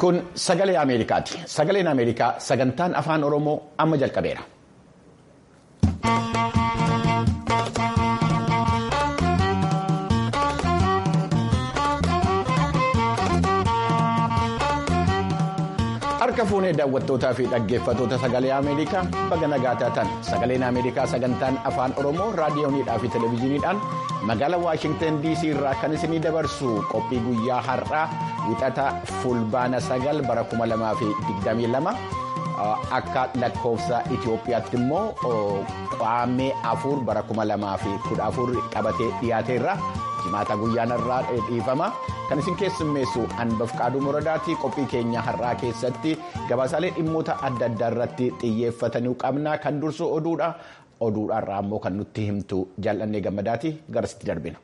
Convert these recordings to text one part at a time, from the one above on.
Kun sagalee Ameerikaati. Sagaleen Ameerikaa sagantaan afaan Oromoo amma jalqabeera. Harka fuunee daawwattootaa fi dhaggeeffattoota sagalee Ameerikaa baga nagaa taatan sagaleen Ameerikaa sagantaan afaan Oromoo raadiyooniidhaa fi televezyiiniidhaan magaalaa Waashingtan DC irraa kan isinii dabarsu qophii guyyaa har'aa wixata fulbaana sagal bara 2022 akka lakkoofsa Itoophiyaatti immoo qaamee afur bara 2014 qabatee dhiyaateerra. Jimaata guyyaan irraa dhiifama kan isin keessummeessu anbaf qaaduu moradaati qophii keenya har'aa keessatti gabaasaalee dhimmoota adda addaa irratti xiyyeeffatanii qabna kan dursu oduudha oduudhaarraa immoo kan nutti himtu jaallannee gammadaati garasitti darbina.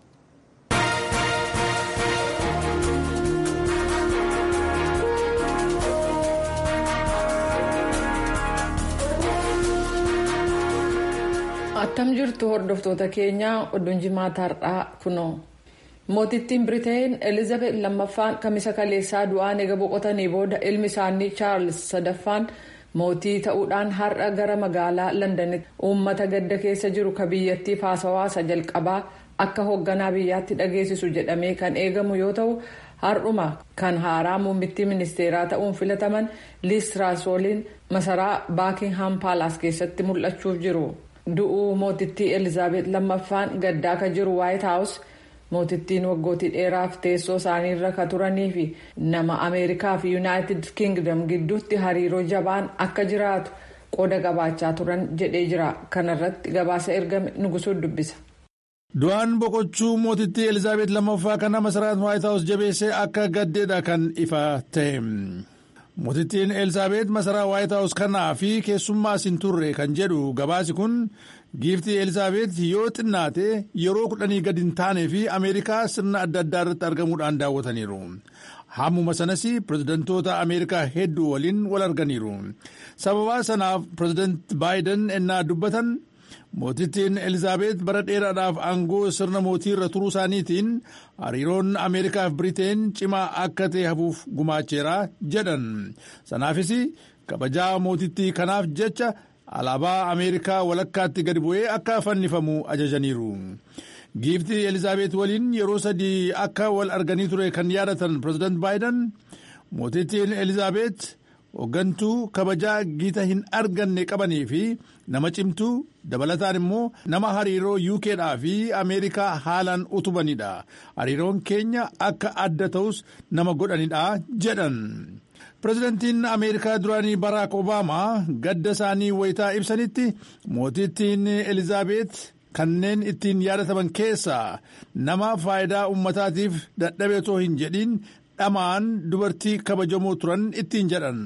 attam jirtu hordoftoota keenyaa oduun jimaata har'aa kunoo mootittiin biriteen elizabeth lammaffaan kamisa kaleessaa du'aan eega boqotanii booda ilmi isaanii chaarls sadaffaan mootii ta'uudhaan har'a gara magaalaa londanitti uummata gadda keessa jiru ka biyyattiif haasawaasa jalqabaa akka hoogganaa biyyaatti dhageessisu jedhamee kan eegamu yoo ta'u har'uma kan haaraa muummittii ministeeraa ta'uun filataman liis tiraasoliin masaraa baakingham paalaas keessatti mul'achuuf jiru. du'uu mootittii elizaabeet lammaffaan gaddaa ka jiru waayit haawus mootittiin waggootii dheeraaf teessoo isaaniirra ka turanii fi nama ameerikaa fi yuunaayitid kingdom gidduutti hariiroo jabaan akka jiraatu qooda qabaachaa turan jedhee jira kanarratti gabaasa ergame nugusuu dubbisa. du'aan boqochuu mootittii elizaabeet lammaffaa kana masaraan waayit haawus jabeessee akka gaddeedha kan ifa ta'e. mootittiin elizaabeet masaraa waayit haawus kanaa fi keessummaas hin turre kan jedhu gabaasi kun giiftii elizaabeet yoo xinnaate yeroo kudhanii gadi hin taanee fi ameerikaa sirna adda addaa irratti argamuudhaan daawwataniiru hammuma sanas pirezidantoota ameerikaa hedduu waliin wal arganiiru sababaa sanaaf pirezidaant baayiden ennaa dubbatan. mootittiin elizaabeet bara dheeraadhaaf aangoo sirna mootii irra turuu isaaniitiin hariiroon ameerikaaf biriteen cimaa akka ta'e hafuuf gumaacheera jedhan sanaafis kabajaa mootittii kanaaf jecha alaabaa ameerikaa walakkaatti gadi bu'ee akka fannifamu ajajaniiru giiftii elizaabeet waliin yeroo sadii akka wal arganii ture kan yaadatan pirezidaant baayiden mootittiin elizaabeet. hooggantuu kabajaa giita hin arganne qabanii fi nama cimtuu dabalataan immoo nama hariiroo yuukeedhaa fi ameerikaa haalaan utubanidha hariiroon keenya akka adda ta'us nama godhanidha jedhan pirezidantiin ameerikaa duraanii baraak obaamaa gadda isaanii wayitaa ibsanitti mootittiin elizaabeet kanneen ittiin yaadataman keessaa nama faayidaa ummataatiif dadhabee otoo hin jedhin dhamaan dubartii kabajamoo turan ittiin jedhan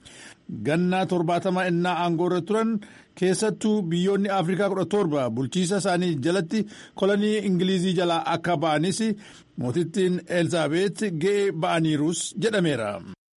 gannaa torbaatama innaa aangoo irra turan keessattuu biyyoonni afrikaa kudha torba bulchiisa isaanii jalatti kolonii ingilizii jalaa akka ba'anis mootittiin elizaabeet ga'ee ba'aniirus jedhameera.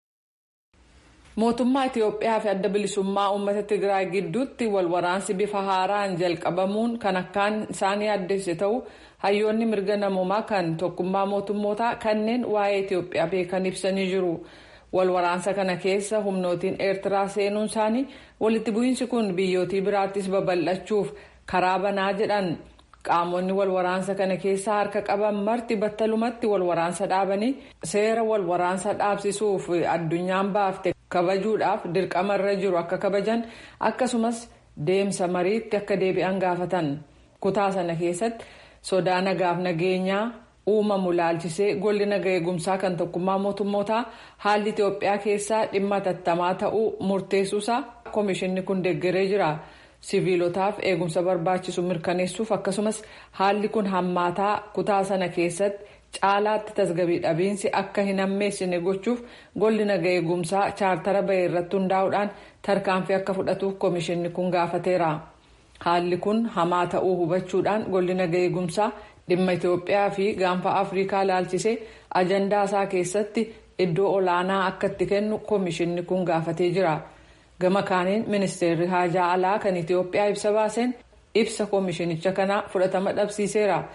mootummaa itiyoophiyaa fi adda bilisummaa uummata tigraay gidduutti walwaraansi bifa haaraan jalqabamuun kan akkaan isaan yaaddesse ta'u hayyoonni mirga namoomaa kan tokkummaa mootummootaa kanneen waa'ee itiyoophiyaa beekan ibsanii jiru walwaraansa kana keessa humnootiin eertiraa seenuun isaanii walitti bu'iinsi kun biyyootii biraattis babal'achuuf karaa banaa jedhan qaamonni walwaraansa kana keessa harka qaban marti battalumatti walwaraansa dhaabanii seera walwaraansa dhaabsisuuf addunyaan baafte kabajuudhaaf dirqama irra jiru akka kabajan akkasumas deemsa mariitti akka deebi'an gaafatan kutaa sana keessatti sodaa nagaaf nageenyaa uumamu laalchisee golli naga eegumsaa kan tokkummaa mootummootaa haalli itiyoophiyaa keessaa dhimma tattamaa ta'uu murteessuusaa koomishinni kun deeggaree jira. siviilotaaf eegumsa barbaachisu mirkaneessuuf akkasumas haalli kun hammaataa kutaa sana keessatti caalaatti tasgabii dhabiinsi akka hin hammeessine gochuuf golli naga eegumsaa chaartara bahee irratti hundaa'uudhaan tarkaanfii akka fudhatuuf koomishinni kun gaafateera haalli kun hamaa ta'uu hubachuudhaan golli naga eegumsaa dhimma itiyoophiyaa fi gaanfa afrikaa laalchisee ajandaa isaa keessatti iddoo olaanaa akka itti kennu koomishinni kun gaafatee jira. gama kaaniin ministeerri haajaa alaa kan itiyoophiyaa ibsa baaseen ibsa koomishinicha kanaa fudhatama dhabsiiseera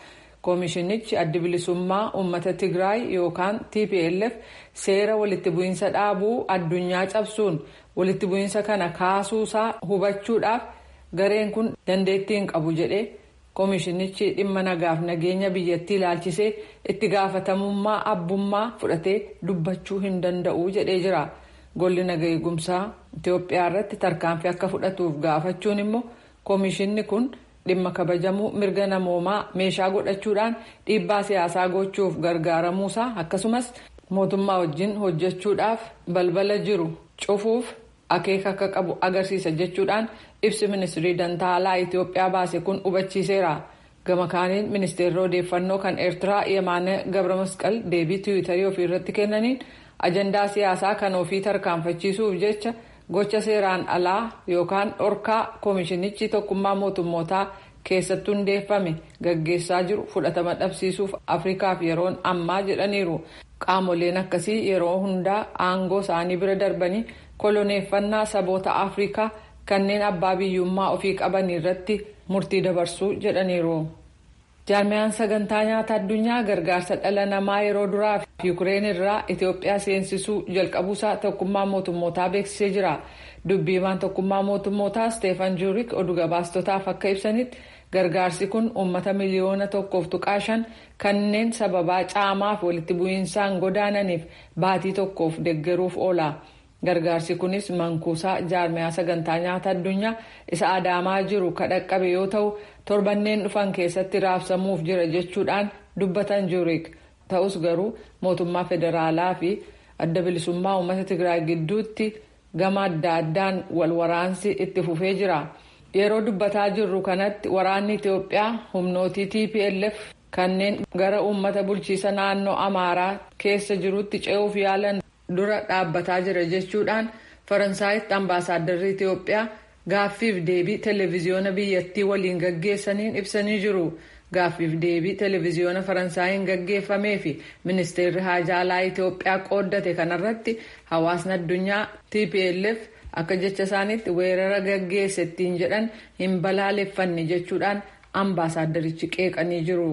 koomishinichi addi bilisummaa uummata tigraay yookaan tplf seera walitti bu'iinsa dhaabuu addunyaa cabsuun walitti bu'iinsa kana kaasuusaa hubachuudhaaf gareen kun dandeettii hin qabu jedhee koomishinichi dhimma nagaaf nageenya biyyattii ilaalchisee itti gaafatamummaa abbummaa fudhatee dubbachuu hin danda'u jedhee jira golli naga eegumsaa itiyoophiyaa irratti tarkaanfii akka fudhatuuf gaafachuun immoo koomishinni kun. dhimma kabajamuu mirga namoomaa meeshaa godhachuudhaan dhiibbaa siyaasaa gochuuf gargaaramuusaa akkasumas mootummaa wajjin hojjechuudhaaf balbala jiru cufuuf akeeka akka qabu agarsiisa jechuudhaan ibsi ministirii dantaalaa itiyoophiyaa baase kun hubachiiseera gama kaaniin ministeerri odeeffannoo kan eertiraa yemaane gabra masqal deebii tiwiitarii ofii irratti kennaniin ajandaa siyaasaa kan ofii tarkaanfachiisuuf jecha. gocha seeraan alaa yookaan dhorkaa koomishinichi tokkummaa mootummootaa keessatti hundeeffame gaggeessaa jiru fudhatama dhabsiisuuf afrikaaf yeroon ammaa jedhaniiru qaamoleen akkasii yeroo hundaa aangoo isaanii bira darbanii koloneeffannaa saboota afrikaa kanneen abbaa biyyummaa ofii qaban irratti murtii dabarsuu jedhaniiru. jaarmiyaan sagantaa nyaata addunyaa gargaarsa dhala namaa yeroo duraa fi yukureen irraa itiyoophiyaa seensisuu jalqabuusaa tokkummaa mootummootaa beeksisee jira dubbiimaan tokkummaa mootummootaa steefan juurik oduu gabaastotaaf akka ibsanitti gargaarsi kun uummata miliyoona tokkoof tuqaa shan kanneen sababaa caamaaf walitti bu'iinsaan godaananiif baatii tokkoof deggeruuf oola. gargaarsi kunis mankuusaa jaarmiyaa sagantaa nyaata addunyaa isa adaamaa jiru kadhaqqabe yoo ta'u torbanneen dhufan keessatti raabsamuuf jira jechuudhaan dubbatan juurik ta'us garuu mootummaa federaalaa fi adda bilisummaa uummata tigraay gidduutti gama adda addaan wal waraansi itti fufee jira yeroo dubbataa jirru kanatti waraanni itiyoophiyaa humnootii tplf kanneen gara uummata bulchiisa naannoo amaaraa keessa jirutti ce'uuf yaalan. dura dhaabbataa jira jechuudhaan faransaayitti ambaasaaddarri itiyoophiyaa gaaffiif deebii televiziyoona biyyattii waliin gaggeessaniin ibsanii jiru gaaffiif deebii televiziyoona faransaayiin gaggeeffamee fi ministeerri haajaalaa itiyoophiyaa qooddate kanarratti hawaasni addunyaa tplf akka jecha isaaniitti weerara gaggeesse ittiin jedhan hin balaaleffanne jechuudhaan ambaasaadarichi qeeqanii jiru.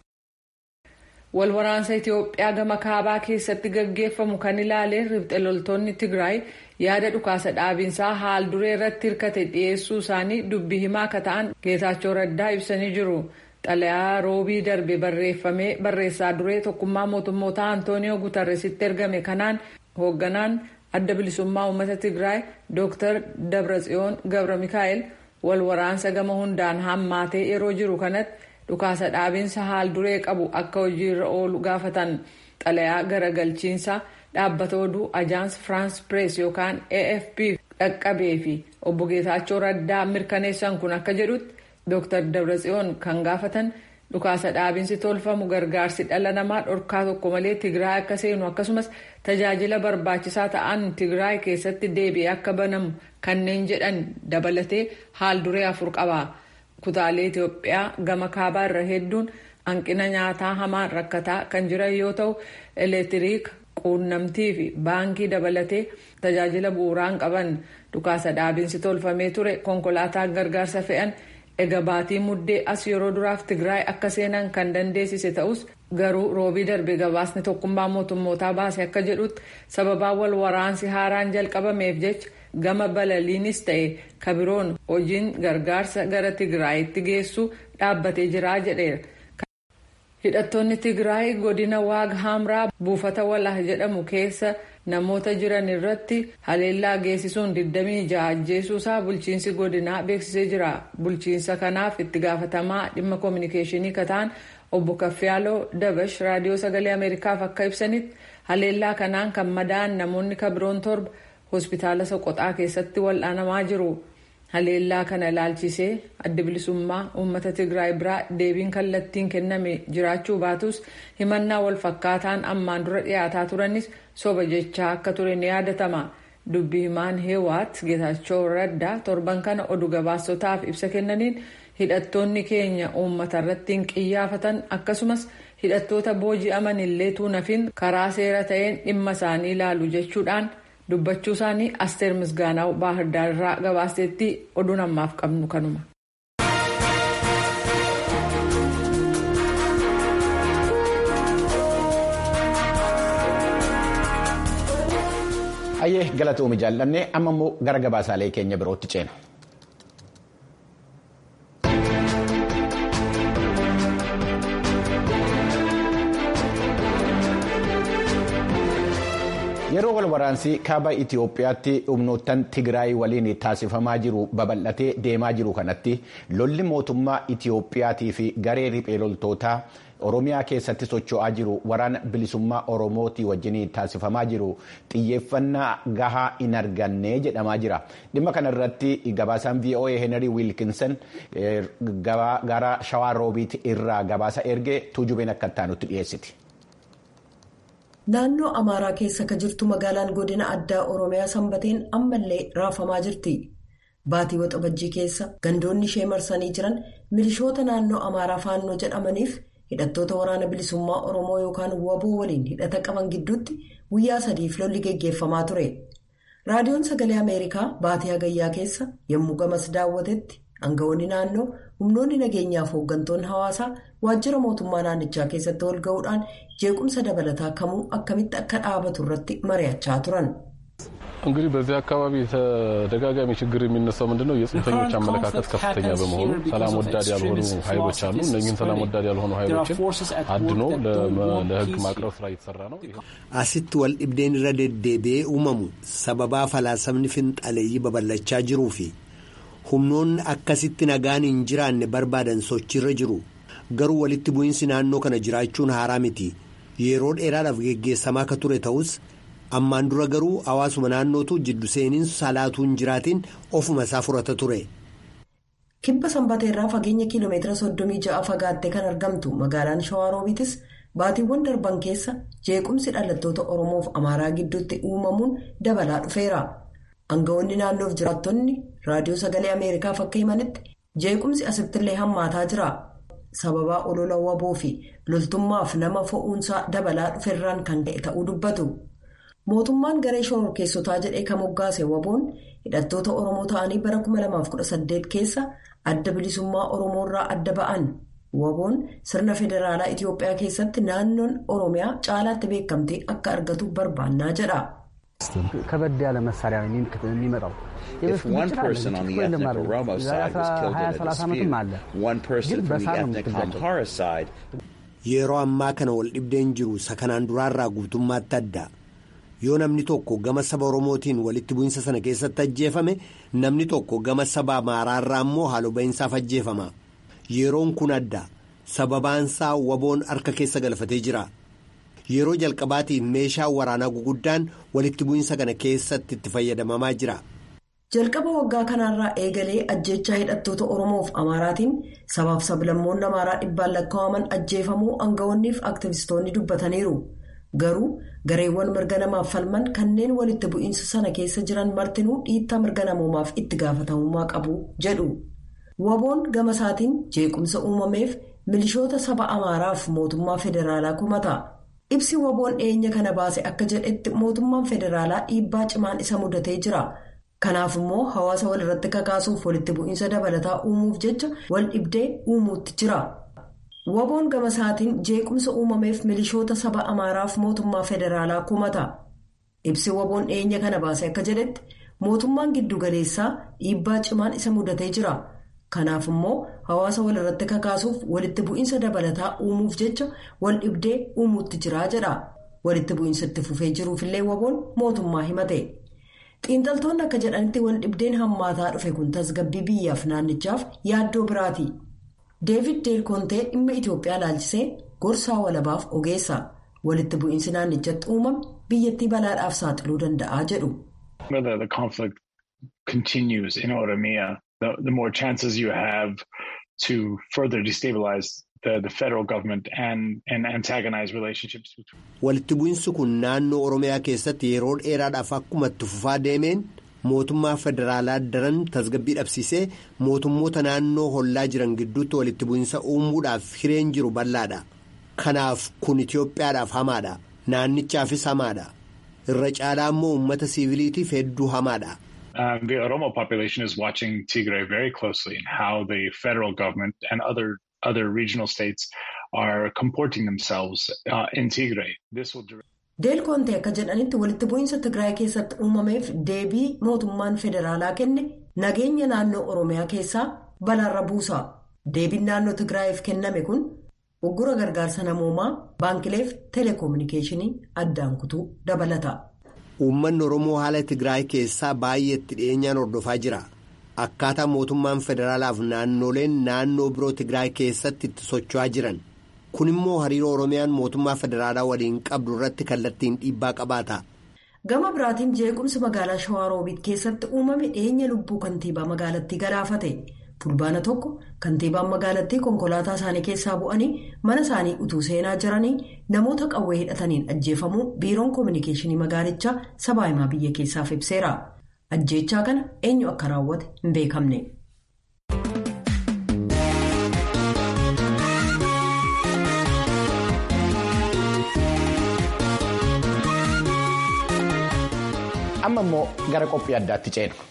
walwaraansa itiyoophiyaa gama kaabaa keessatti gaggeeffamu kan ilaaleen ribxe loltoonni tigraay yaada dhukaasa dhaabinsaa haal duree irratti hirkate dhiyeessuu isaanii dubbii himaa akka ta'an geetaachoo raddaa ibsanii jiru xalayaa roobii darbe barreeffamee barreessaa duree tokkummaa mootummoota antooniyoo gutarresitti ergame kanaan hoogganaan adda bilisummaa uummata tigraay dooktar dabratsiyoon gabra mikaa'el walwaraansa gama hundaan hammaatee yeroo jiru kanatti. dhukaasa dhaabinsa haal duree qabu akka hojiirra oolu gaafatan xalayaa garagalchiinsa dhaabbata oduu ajaans firaans pirees yookaan afp dhaqqabee fi obbo geetaachoo raddaa mirkaneessan kun akka jedhutti dooktar dabratsiyoon kan gaafatan dhukaasa dhaabinsi tolfamu gargaarsi dhala namaa dhorkaa tokko malee tigraay akka seenu akkasumas tajaajila barbaachisaa ta'an tigraay keessatti deebi'ee akka banamu kanneen jedhan dabalatee haal duree afur qaba. kutaalee Itoophiyaa gama kaabaa irra hedduun hanqina nyaataa hamaan rakkataa kan jiran yoo ta'u elektiriika quunnamtii fi baankii dabalatee tajaajila bu'uuraan qaban dhukaasa dhaabinsi tolfamee ture konkolaataa gargaarsa fe'an eega baatii muddee as yeroo duraaf tigraay akka seenan kan dandeessise ta'us garuu roobii darbe gabaasni tokkummaa mootummootaa baase akka jedhutti sababaa wal waraansi haaraan jalqabameef jecha gama balaliinis ta'e kabiroon hojiin gargaarsa gara tigraayitti geessu dhaabbatee jira jedheera. hidhattoonni tigraay godina waag hamraa buufata walah jedhamu keessa namoota jiran irratti haleellaa geessisuun 26 ajjeesuusaa bulchiinsi godinaa beeksisee jira bulchiinsa kanaaf itti gaafatamaa dhimma koominikeeshinii kataan obbo kaffiyaaloo dabash raadiyoo sagalee ameerikaaf akka ibsanitti haleellaa kanaan kan madaa'an namoonni kabiroon torba hospitaala soqoxaa keessatti wal'aanamaa jiru. haleellaa kana ilaalchisee adda bilisummaa uummata tigraay biraa deebiin kallattiin kenname jiraachuu baatus himannaa wal fakkaataan ammaan dura dhiyaataa turanis soba jechaa akka ture ni yaadatama dubbi himaan heewaat geetaachoo raddaa torban kana oduu gabaasotaaf ibsa kennaniin hidhattoonni keenya uummata irratti hin qiyyaafatan akkasumas hidhattoota booji'aman illee tuunafin karaa seera ta'een dhimma isaanii ilaalu jechuudhaan. dubbachuu isaanii asteer misgaanaw baahirdaar irraa gabaasetti oduun ammaaf qabnu kanuma. Hayyee galatoomii jaallannee amma immoo gara gabaasaalee keenya birootti ceena. Yeroo wal waraansii kaaba Itoophiyaatti humnoottan Tigraay waliin taasifamaa jiru babal'atee deemaa jiru kanatti lolli mootummaa Itoophiyaatii fi garee riphee loltootaa Oromiyaa keessatti socho'aa jiru waraana bilisummaa Oromootii wajjin taasifamaa jiru xiyyeeffannaa gahaa hin arganne jedhamaa jira. Dhimma kana irratti gabaasaan VOA Henry Wilkinson gara Shawaa Roobiit irraa gabaasa ergee tuujubeen akka itti dhiyeessiti. Naannoo Amaaraa keessa ka jirtu magaalaan godina addaa Oromiyaa sanbateen ammallee raafamaa jirti. Baatii waxabajjii keessa gandoonni ishee marsanii jiran milishoota naannoo Amaaraa faannoo jedhamaniif hidhattoota waraana bilisummaa Oromoo yookaan waboo waliin hidhata qaban gidduutti guyyaa sadiif lolli geggeeffamaa ture. Raadiyoon Sagalee Ameerikaa baatii hagayyaa keessa yommuu gamas daawwatetti aangawoonni naannoo humnoonni nageenyaaf hooggantoonni hawaasaa waajjira mootummaa naannichaa keessatti wal ga'uudhaan jeequmsa dabalataa kamuu akkamitti akka dhaabatu irratti mari'achaa turan. እንግዲህ በዚህ አካባቢ ተደጋጋሚ ችግር የሚነሳው ምንድነው? የጽንፈኞች አመለካከት ከፍተኛ በመሆኑ ሰላም ወዳድ ያልሆኑ ኃይሎች አሉ። እነዚህን ሰላም ወዳድ ያልሆኑ ኃይሎችን አድኖ ለሕግ ማቅረብ ስራ እየተሰራ ነው። asitti wal dhibdeen irra deddeebi'ee uumamu sababaa falaasamni finxaleeyyii babal'achaa jiruu fi humnoonni akkasitti nagaan hin jiraanne barbaadan sochiirra jiru garuu walitti bu'iinsi naannoo kana jiraachuun haaraa miti yeroo dheeraadhaaf geggeessamaa akka ture ta'us ammaan dura garuu hawaasuma naannootu jiddu seeniinsa salaatuu hin jiraatiin ofuma isaa furata ture. kibba sanbateerraa fageenya kiiloomeetira soddomii ja'a fagaattee kan argamtu magaalaan shawaaroobiitis baatiiwwan darban keessa jeequmsi dhalattoota oromoof amaaraa gidduutti uumamuun dabalaa dhufeera. Aangawoonni naannoof jiraattonni raadiyoo sagalee Ameerikaaf akka himanitti jeequmsi asittillee hammaataa jira. Sababaa olola waboo fi loltummaaf nama fo'uunsaa dabalaa dhuferraan kan ka'e ta'uu dubbatu. Mootummaan garee shororkeessotaa jedhee kan moggaase waboon hidhattoota Oromoo ta'anii bara 2018 keessa adda bilisummaa Oromoo irraa adda ba'an. Waboon sirna federaalaa Itiyoophiyaa keessatti naannoon Oromiyaa caalaatti beekamtee akka argatu barbaannaa jedha. ከበድ ያለ መሳሪያ ነው የሚመጣው። If one person on the ethnic Oromo side was killed in a dispute, one person from the ethnic Amhara side. Yeroo ammaa kana wal dhibdeen jiru sakanaan duraarraa guutummaatti adda. Yoo namni tokko gama saba Oromootiin walitti bu'insa sana keessatti ajjeefame namni tokko gama saba Amaaraarraa immoo haaloo ba'iinsaaf ajjeefama. Yeroon kun adda. Sababaansaa waboon harka keessa galfatee jira. Yeroo jalqabaatiif meeshaa waraanaa guguddaan walitti bu'insa kana keessatti itti fayyadamamaa jira. Jalqaba waggaa kanaarraa eegalee ajjechaa hidhattoota Oromoof Amaaraatiin sabaaf sablammoonni Amaaraa dhibbaan lakkaa'aman ajjeefamuu aangawoonniif aktivistoonni dubbataniiru. Garuu gareewwan mirga namaaf falman kanneen walitti bu'iinsa sana keessa jiran martinuu dhiittaa mirga namoomaaf itti gaafatamummaa qabu jedhu. Waboon gama isaatiin jeequmsa uumameef milishoota saba Amaaraaf mootummaa federaalaa kumata. Ibsi waboon dhiyeenya kana baase akka jedhetti mootummaan federaalaa dhiibbaa cimaan isa mudatee jira. Kanaaf immoo hawaasa wal irratti kakaasuuf walitti bu'iinsa dabalataa uumuuf jecha wal dhibdee uumuutti jira. Waboon gama isaatiin jeequmsa uumameef milishoota saba Amaaraaf mootummaa federaalaa kumata. Ibsi waboon dhiyeenya kana baase akka jedhetti mootummaan giddugaleessaa dhiibbaa cimaan isa mudatee jira. Kanaaf immoo hawaasa wal irratti kakaasuuf walitti bu'iinsa dabalataa uumuuf jecha wal dhibdee uumuutti jira jedha. Walitti bu'iinsa itti fufee jiruufillee waboon mootummaa himate. Xiinxaltoonni akka jedhanitti wal dhibdeen hammaataa dhufe kun tasgabbii biyyaaf naannichaaf yaaddoo biraati. Deevid Deelkontee dhimma Itoophiyaa ilaalchisee gorsaa walabaaf ogeessa. Walitti bu'iinsi naannichatti uumame biyyattii balaadhaaf saaxiluu danda'a jedhu. The, the more chances you have to further destabilize the, the federal government and, and antagonize relationships. Walitti bu'iinsi kun naannoo Oromiyaa keessatti yeroo dheeraadhaaf akkuma itti fufaa deemeen mootummaa federaalaa daran tasgabbii dhabsiisee mootummoota naannoo hollaa jiran gidduutti walitti bu'iinsa uumuudhaaf hireen jiru bal'aadha. Kanaaf kun Itoophiyaadhaaf hamaadha. Naannichaafis hamaadha. Irra caalaa immoo uummata siviiliitiif hedduu hamaadha. Um, the Oromo population is watching Tigray very closely and how the federal government and other other regional states are comporting themselves uh, in Tigray. This will deel koontee akka jedhanitti walitti bu'iinsa tigraay keessatti uumameef deebii mootummaan federaalaa kenne nageenya naannoo oromiyaa keessaa balaarra buusa deebiin naannoo tigraayiif kenname kun uggura gargaarsa namoomaa baankileef teleekoominikeeshinii addaan kutuu dabalata. uummanni oromoo haala tigraay keessaa baay'eetti dhiyeenyaan hordofaa jira akkaataa mootummaan federaalaaf naannoleen naannoo biroo tigraay keessatti itti socho'aa jiran. kun immoo hariiroo oromiyaan mootummaa federaalaa waliin qabdu irratti kallattiin dhiibbaa qabaata. gama biraatiin jeequmsi magaalaa shawaaroobiit keessatti uumame dhiyeenya lubbuu kantiibaa magaalattii galaafate fulbaana tokko kantiibaan magaalattii konkolaataa isaanii keessaa bu'anii mana isaanii utuu seenaa jiranii namoota qawwee hidhataniin ajjeefamuu biiroon koominikeeshinii magaalichaa sabaa himaa biyya keessaaf ibseera ajjeechaa kana eenyu akka raawwate hin beekamne. amma immoo gara qophii addaatti ceena.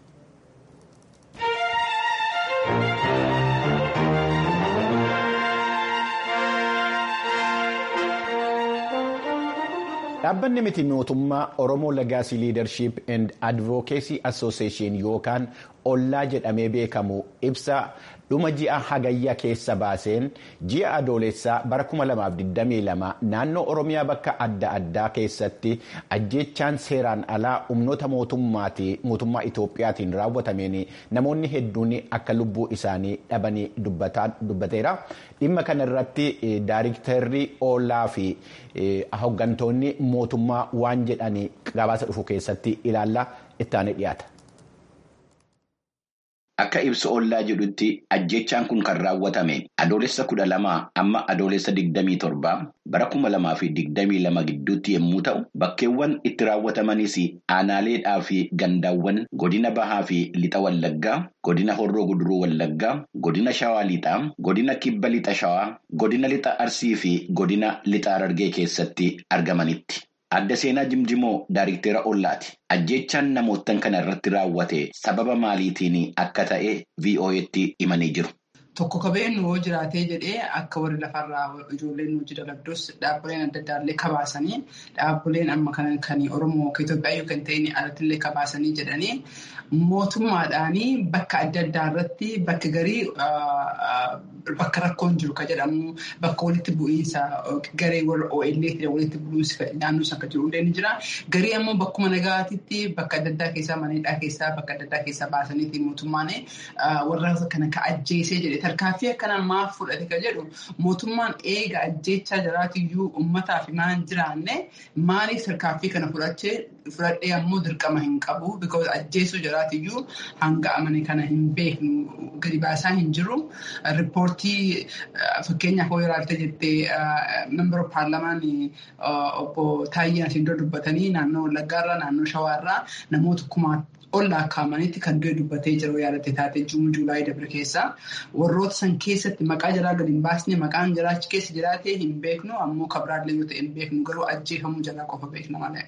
dhaabbanni miti mootummaa oromoo legaasii liidarshiip and advokeesii asooseeshin yookaan ollaa jedhamee beekamu ibsa dhuma ji'a hagayya keessa baaseen ji'a adoolessaa bara 2022 naannoo oromiyaa bakka adda addaa keessatti ajjeechaan seeraan alaa humnoota mootummaa itoophiyaatiin raawwatameen namoonni hedduun akka lubbuu isaanii dhabanii dubbateera dhimma kana irratti daayiriktarri ollaa fi hooggantoonni mootummaa waan jedhanii gabaasa dhufu keessatti ilaalla ittaanee dhiyaata. Akka ibsa ollaa jedhutti ajjechaan kun kan raawwatame adoolessa kudha lamaa amma adoolessa digdamii torbaa bara kuma lamaa fi digdamii lama gidduutti yommuu ta'u bakkeewwan itti raawwatamanis aanaaleedhaa fi gandaawwan godina bahaa fi lixa wallaggaa godina horroo guduruu wallaggaa godina shawaa lixaa godina kibba lixa shawaa godina lixa arsii fi godina lixa harargee keessatti argamanitti. Adda seenaa Jimjimoo Daariktera Ollaati. Ajjechaan namootan kana irratti raawwate sababa maaliitiin akka ta'e VOA'tti himanii jiru. Tokko qabeen yoo jiraatee jedhee akka warri lafarraa ijoolleen hojii dalagdus dhaabbileen adda addaallee kabaasanii dhaabbileen amma kan Oromoo kan Itoophiyaa yookaan ta'in alattillee kabaasanii jedhanii mootummaadhaanii bakka adda addaa irratti bakka garii bakka rakkoon jiru kan jedhamu bakka walitti bu'iinsa garee warra OLA walitti bu'iinsa naannoo sana kan jiru illee ni jira. Garii ammoo bakkuma nagaatiitti bakka adda addaa keessaa maneedhaa keessaa bakka adda addaa keessaa baasaniiti mootummaan warra kana ka ajjeesee jedhe tarkaanfii akkana maaf fudhate kan jedhu mootummaan eega ajjeechaa jiraatiyyuu uummataaf maan jiraanne maaliif tarkaanfii kana fudhachee fudhadhee ammoo dirqama hin qabu because ajjeesuu jiraatiyyuu hanga amane kana hin beeknu gadi baasaa hin jiru. Riippoortii fakkeenyaaf yoo ilaalte jettee member paarlamaan obbo Taayyee Asindoo dubbatanii naannoo Wallaggaarraa naannoo Shawaarraa namoota kumaa ol lakkaa'amanitti kan du'e dubbatee jiru yaadatte taate juun juulaayii dabre keessa warroota san keessatti maqaa jaraa gadi hin baasne maqaan jaraa achi keessa jiraatee hin beeknu ammoo kabiraallee yoo ta'e hin beeknu garuu ajjeefamuu jalaa qofa beekna malee.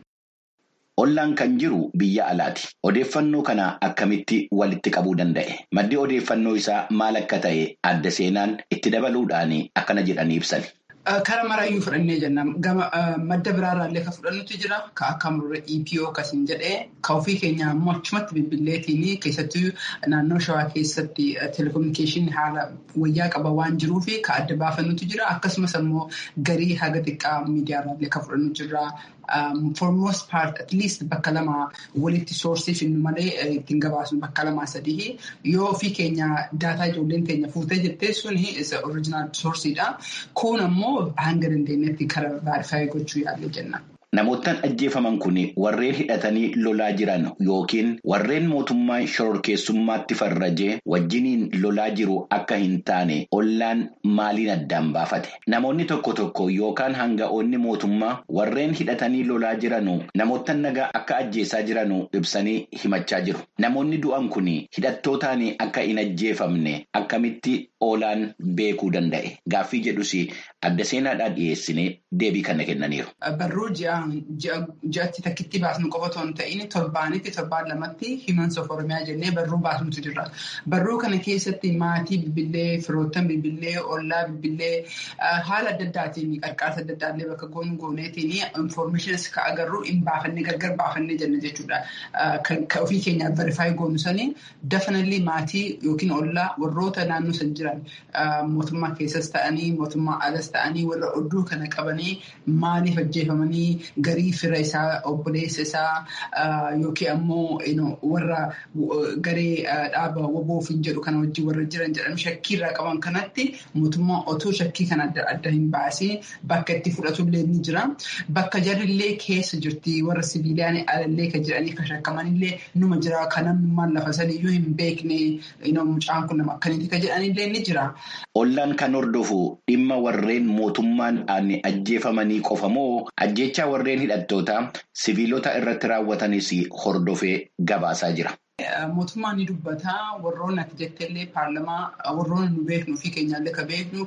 Ollaan kan jiru biyya alaati. Odeeffannoo kana akkamitti walitti qabuu danda'e? Maddi odeeffannoo isaa maal akka ta'e adda seenaan itti dabaluudhaan akkana jedhanii ibsan. Kara marayyuu fudhannee jenna. Madda biraarraallee kan fudhannutu jira. Ka akka murre EPO akkasiin jedhee ka ofii keenya ammoo achumatti bilbilleetiin keessattuu naannoo shawaa keessatti telekominikeeshinii haala wayyaa qaba waan jiruuf ka adda baafannutu jira. Akkasumas ammoo garii haga xiqqaa miidiyaarraallee kan fudhannu jira. For most part at least bakka lama walitti soorsii finnu malee ittiin gabaasnu bakka lamaa sadii yoo ofii keenya daataa ijoolleen keenya fuutee jettee suni original soorsiidha. Kun ammoo hanga dandeenyetti karaa baay'ee gochuu yaalle jenna. Namoottan ajjeefaman kun warreen hidhatanii lolaa jiran yookiin warreen mootummaa shororkeessummaatti farrajee wajjiniin lolaa jiru akka hin taane ollaan maaliin addaan baafate. Namoonni tokko tokko yookaan hanga'oonni mootummaa warreen hidhatanii lolaa jiranu namoottan nagaa akka ajjeesaa jiranu ibsanii himachaa jiru. Namoonni du'an kun hidhattootaan akka hin ajjeefamne akkamitti oolaan beekuu danda'e. Gaaffii jedhus adda seenaadhaan dhiyeessinee deebii kana kennaniiru. Barruu ji'a torbaan ji'atti takkitti baasnu qofa otoo hin ta'in torbaanitti torbaan lamatti himans of oromiyaa jennee barruu baasnutu jira. Barruu kana keessatti maatii bilbilee firoottan bilbilee ollaa bilbilee haala adda addaatiin qarqaarsa adda addaallee bakka goonu gooneetiin infoormeeshinis ka agarru hin baafannee gargar baafannee jenna jechuudha. Kan ofii keenyaaf verifaayi goonu sanii dafanallee maatii yookiin ollaa warroota naannoo san jiran mootummaa keessas ta'anii mootummaa alas ta'anii warra odduu kana qabanii maaliif ajjeefamanii garii fira isaa obboleessa isaa yookiin ammoo warra garee dhaaba waboof hin jedhu kana wajjin warra jiran jedhan shakkii irraa qaban kanatti mootummaa otoo shakkii kana adda adda hin baasiin bakka itti fudhatullee ni jira. Bakka jarrillee keessa jirti warra sibiiliyaan alallee kan jedhanii kan shakkamanillee numa jira kan namnummaan lafa saniyyuu hin beekne mucaan kun nama akkaniiti kan jedhanillee ni jira. Ollaan kan hordofu dhimma warreen mootummaan ajjeefamanii qofa moo ajjechaa warreen hidhattoota siviilota irratti raawwatanis hordofee gabaasaa jira. Mootummaan ni dubbata warroonni ati jetteellee paarlamaa warroonni nu beeknu fi keenyaallee kan beeknu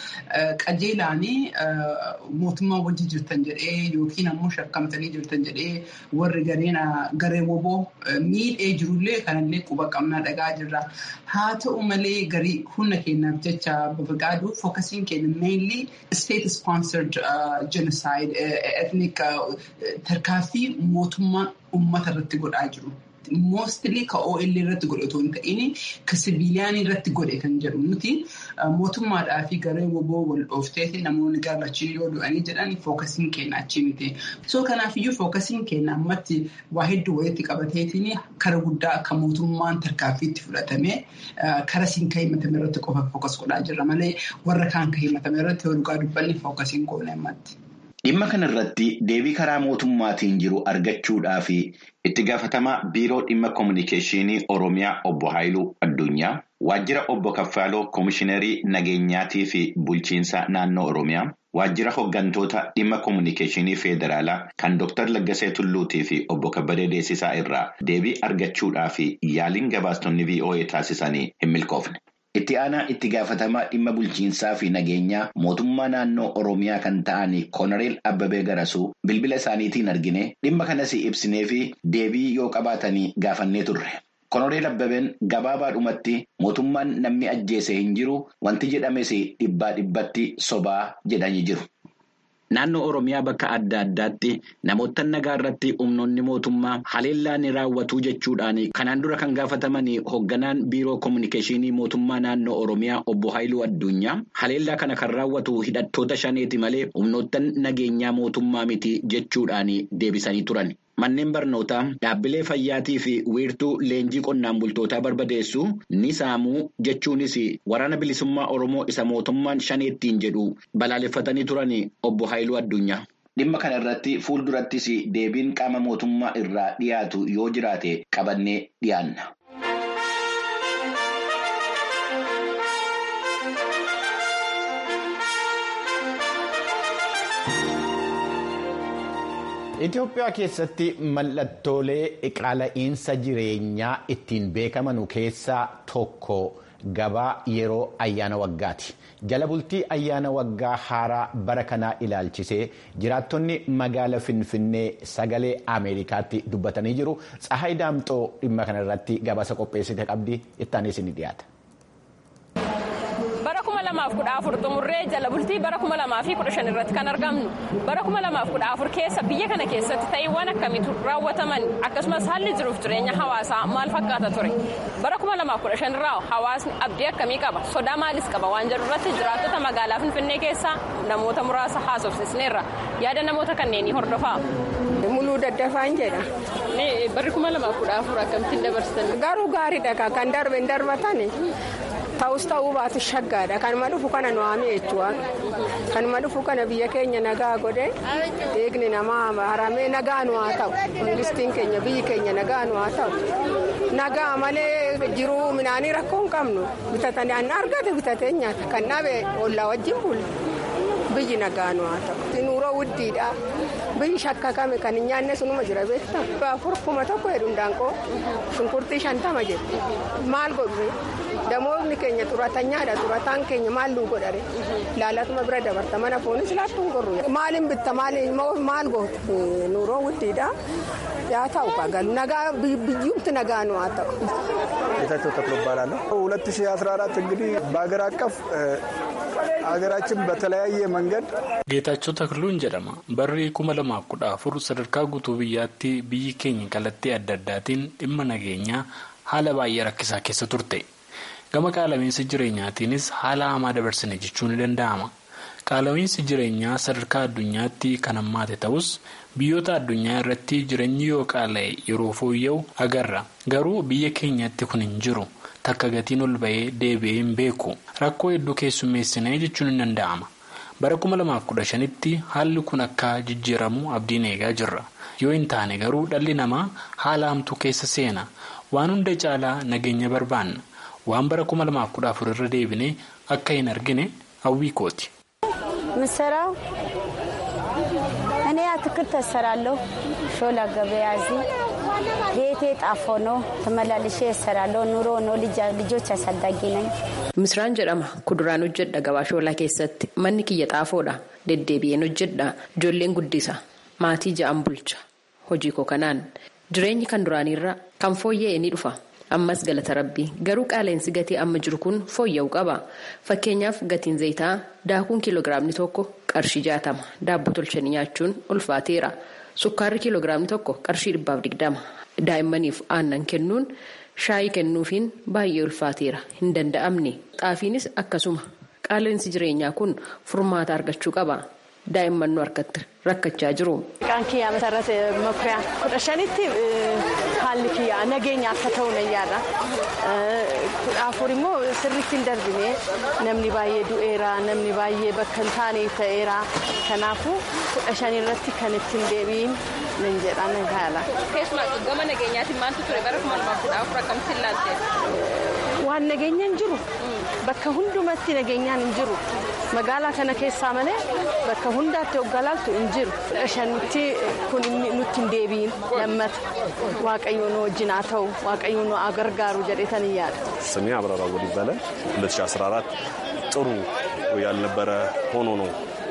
qajeelaanii mootummaa wajji jirtan jedhee yookiin ammoo shakkamtanii jirtan jedhee warri gareen garee woboo miidhee jirullee kanallee quba qabnaa dhagaa jirra. Haa ta'u malee garii humna keenyaaf jecha babaqaaduu fookasiin keenya mainly state sponsored genocide ethnic tarkaaffii mootummaan uummata irratti godhaa jiru. Moostili ka OL irratti godhe otoo hin ta'in ka sibiiliyaan irratti godhe kan jedhu nuti mootummaadhaa fi garee woboo wal dhoofteeti namoonni gaafachii yoo du'anii jedhan fookasiin keenya achii miti. So kanaafiyyuu fookasiin keenya ammatti waa hedduu walitti qabateetiin kara guddaa akka mootummaan tarkaaffiitti fudhatame kara siin ka himatame irratti qofa fookas godhaa jirra malee warra kaan ka himatame irratti yoo dhugaa dubbanni fookasiin goone ammatti. Dhimma kana irratti deebii karaa mootummaatiin jiru argachuudhaaf itti gaafatamaa biiroo dhimma koominikeeshinii Oromiyaa obbo Haayiluu Addunyaa waajjira obbo Kaffaaloo koomishiinarii nageenyaatii fi bulchiinsa naannoo Oromiyaa waajjira hooggantoota dhimma koominikeeshinii federaalaa kan Dr. Laggasee Tulluutii fi obbo Kabbadee Deessisaa irraa deebii argachuudhaaf yaaliin gabaastonni VOA taasisanii hin milkoofne. Itti aanaa itti gaafatamaa dhimma bulchiinsaa fi nageenyaa mootummaa naannoo Oromiyaa kan ta'an Koonareel Abbabee Garasuu bilbila isaaniitiin argine dhimma kanas ibsinee fi deebii yoo qabaatanii gaafannee turre. Koonareel Abbabeen gabaabaadhumatti mootummaan namni ajjeese hin jiru wanti jedhames dhibbaa dhibbatti sobaa jedhanii jiru. Naannoo Oromiyaa bakka adda addaatti namoota nagaa irratti humnoonni mootummaa haleellaa ni raawwatu jechuudhaan kanaan dura kan gaafataman hoogganaan biiroo koominikeeshinii mootummaa naannoo Oromiyaa obbo Haayiluu Addunyaa haleellaa kana kan raawwatu hidhattoota shaneeti malee humnoota nageenyaa mootummaa miti jechuudhaan deebisanii turan. Manneen barnootaa dhaabbilee fayyaatii fi wiirtuu leenjii qonnaan bultootaa barbadeessu ni saamuu jechuunis waraana bilisummaa Oromoo isa mootummaan shaneettiin jedhu balaaleffatanii turan obbo Haayiluu Addunyaa. Dhimma kana irratti fuuldurattis deebiin qaama mootummaa irraa dhiyaatu yoo jiraate qabannee dhiyaanna. Itoophiyaa keessatti mallattoolee qaala'insa jireenyaa ittiin beekaman keessaa tokko gabaa yeroo ayyaana waggaati. Jala bultii ayyaana waggaa haaraa bara kanaa ilaalchisee jiraattonni magaala Finfinnee sagalee Ameerikaatti dubbatanii jiru. Tsahaay Daamxoo dhimma kana irratti gabaasa qopheessite qabdi ittaanis ni dhiyaata. bara kuma lamaaf kudha afur xumurree jala bultii bara kuma lamaa fi kudha shan irratti kan argamnu bara kuma lamaaf kudha afur keessa biyya kana keessatti ta'iiwwan akkamiitu raawwataman akkasumas haalli jiruuf jireenya hawaasaa maal fakkaata ture bara kuma lamaaf kudha shan irraa hawaasni abdii akkamii qaba sodaa maalis qaba waan jedhu irratti jiraattota magaalaa finfinnee keessaa namoota muraasa haasofsisneerra yaada namoota kanneenii hordofaa. muluu daddafaan jedha. barri kuma lamaaf kudha afur akkamittiin dabarsitan. garuu gaariidha kan darbe hin darbatani. ta'us ta'uu baatu shaggaadha kanuma dhufu kana nu haame jechuudha kanuma dhufu kana biyya keenya nagaa godhe eegni namaa haramee nagaa nu haa ta'u mangistiin keenya biyyi keenya nagaa nu haa ta'u nagaa malee jiruu midhaanii rakkoo hin qabnu bitatanii argate bitatee nyaata kan dhabe ollaa wajjin bulu biyyi nagaan haa ta'u nuuroo wuddiidha biyyi shakkakame kan hin nyaanne sunuma jira beektaa afur kuma tokko jedhu ndaanqoo shunkurtii shantama jedhu maal godhu damoonni keenya xuratanyaadha xurataan keenya maal nuu godhare laalatuma bira dabarta mana foonis laattuun gorru maaliin bitta maal gootu nuuroo wuddiidha yaa ta'u galu nagaa biyyumti nagaa nu haa ta'u. ጌታቸው ተክሎ እባላለሁ። 2014 እንግዲህ በሀገር አቀፍ ሀገራችን በተለያየ መንገድ ጌታቸው ተክሉን jedhama barri kuma lamaaf kudha afur sadarkaa guutuu biyyaatti biyyi keenya kallattii adda addaatiin dhimma nageenyaa haala baay'ee rakkisaa keessa turte gama qaalamiinsa jireenyaatiinis haala hamaa dabarsine jechuun ni danda'ama qaalamiinsi jireenyaa sadarkaa addunyaatti kan hammaate ta'us biyyoota addunyaa irratti jireenyi yoo qaala'e yeroo fooyya'u agarra garuu biyya keenyatti kun hin jiru takka gatiin ol ba'ee deebi'ee hin beeku rakkoo hedduu keessummeessinee jechuun ni danda'ama bara 2015tti haalli kun akka jijjiiramu abdiin eegaa jirra yoo hin taane garuu dhalli namaa haala hamtuu keessa seena waan hunda caalaa nageenya barbaanna waan bara 2014 irra deebine akka hin argine hawwii kooti. ምሰራው እኔ አትክልት እሰራለሁ። ሾላ ገበያ እዚህ ቤቴ ጣፎ ነው። ተመላልሼ እሰራለሁ። ኑሮ ነው። ልጆች አሳዳጊ ነኝ። misraan jedhama kuduraan hojjedha gabaa shoolaa keessatti manni kiyya xaafoodha deddeebi'een hojjedha ijoolleen guddisa maatii ja'an bulcha hojii koo kanaan jireenyi kan duraaniirra kan fooyya'e ni dhufa. ammas galata rabbii garuu qaaleensi gatii amma jiru kun fooyya'uu qaba fakkeenyaaf gatiin zayitaa daakuun kiiloogiraamni tokko qarshii jaatama daabboo tolchanii nyaachuun ulfaateera sukkaarri kiiloogiraamni tokko qarshii dhibbaaf digdama daa'immaniif aannan kennuun shaayii kennuufiin baay'ee ulfaateera hin danda'amne xaafiinis akkasuma qaaleensi jireenyaa kun furmaata argachuu qaba daa'imman nu harkatti rakkachaa jiru. Maqaan kiyyaa Masarrat Makuriyaa kudha shanitti haalli kiyyaa nageenya akka ta'u nan yaada. Kudha afur immoo sirriitti hin darbine namni baay'ee du'eera namni baay'ee bakka hin taane ta'eera kanaafuu kudha shan irratti kan ittiin deebiin nan jedha nan haala. Keessumaa gama nageenyaatiin maaltu ture bara kuma lamaaf kudha afur akkamitti ilaalte? Waan nageenya hin jiru bakka hundumatti nageenyaan hin jiru magaalaa kana keessaa malee bakka hundaatti hoggalaaltu hin jiru shanitti kun nutti hin deebiin lammata waaqayyo nu wajjin haa ta'u waaqayyo nu haa gargaaru jedhetan yaada. ስሜ አብራራ ወል ይባላል 2014 ጥሩ ያልነበረ ሆኖ ነው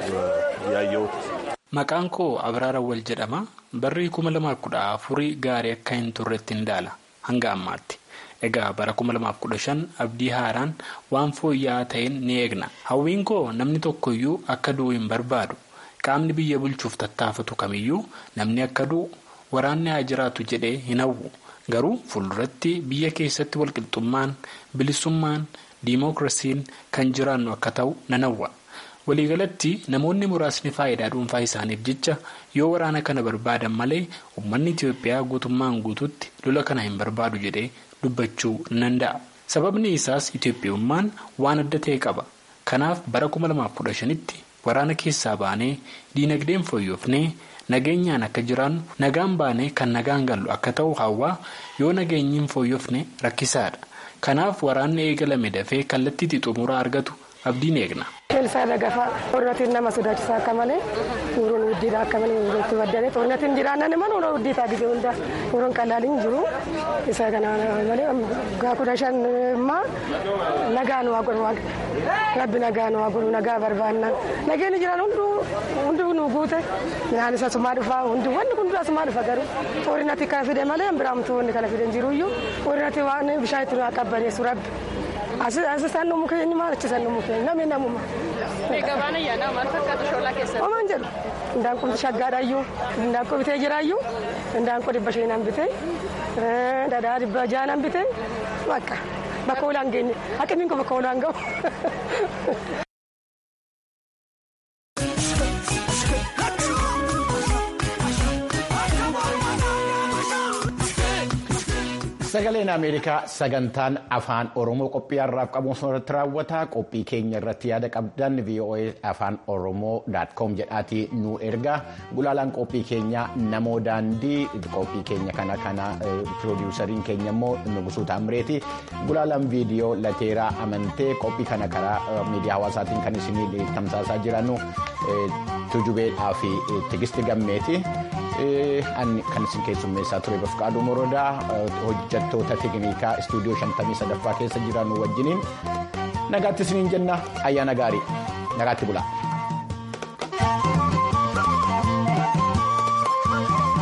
ያየሁት። Maqaan koo Abraara Wal jedhama. Barri kuma lamaaf kudha afurii gaarii akka hin turretti hin daala hanga ammaatti. Egaa bara kuma lamaaf kudha shan abdii haaraan waan fooyya'aa ta'een ni eegna. Hawwiin koo namni tokkoyyuu akka du'u hin barbaadu. Qaamni biyya bulchuuf tattaafatu kamiyyuu namni akka du'u waraanni haa jiraatu jedhee hin hawwu. Garuu fuulduratti biyya keessatti walqixxummaan, bilisummaan, diimookiraasiin kan jiraannu akka ta'u nan hawwa. waliigalatti namoonni muraasni faayidaa dhuunfaa isaaniif jecha yoo waraana kana barbaadan malee uummanni Itiyoophiyaa guutummaan guutuutti lola kana hin barbaadu jedhee dubbachuu ni danda'a. Sababni isaas Itiyoophiyummaan waan adda ta'e qaba. Kanaaf bara 2015tti waraana keessaa baanee diinagdeen fooyyofnee nageenyaan akka jiraannu nagaan baanee kan nagaan gallu akka ta'u hawwaa yoo nageenyi hin fooyyofne rakkisaadha. Kanaaf waraanni eegalame dafee kallattii xumuraa argatu abdiin eegna. Keelsaa dagafaa xornatiin nama sodaachisaa akka malee nuuroon guddiidha akka malee nuurotti baddane xornatiin jiraannan ima nuuroo guddiitaa gisee hunda nuuroon qalaaliin jiru isa kana malee gaa kudha shan immaa nagaa nu haa godhu rabbi nagaa nu haa godhu nagaa barbaanna nageenyi jiran hundi nu guute midhaan isa sumaa dhufaa hundi wanni kun dura sumaa dhufa garuu xoorinatti kana fide malee biraamtu wanni kana fide jiru iyyuu xoorinatti waan bishaan itti nu haa qabbaneessu rabbi. Asisaan nu mukkeen maal achisan nu mukkeen namni namuma. Gabaan ayyaanaa maal fakkaatu shoolaa keessatti? Homaan jedhu indaanqoo shaggaadhaayyuu indaanqoo bitee jiraayyuu indaanqoo dhibba shaniin bitee dhadhaa dhibba jaanan bitee bakka bakka olaan geenye haqni kun bakka olaan ga'u. Sagaleen Ameerikaa sagantaan afaan Oromoo qophii har'aaf qabuun irratti raawwata. Qophii keenya irratti yaada qabdan VOA afaan Oromoo.com jedhaatii nu erga. Gulaalaan qophii keenya namoo daandii qophii keenya kana kana piroodiwusariin keenya immoo Nugusuu Taamireeti. Gulaalaan viidiyoo lateeraa amantee qophii kana karaa miidiyaa hawaasaatiin kan isinii tamsaasaa jiran tujubeedhaa fi tigisti gammeeti. kan isin keessummeessaa ture bafqaaduu morodaa hojjattoota teknikaa istuudiyoo 53ffaa keessa jiran wajjiniin nagaatti isiniin jenna ayyaana gaarii nagaatti bulaa.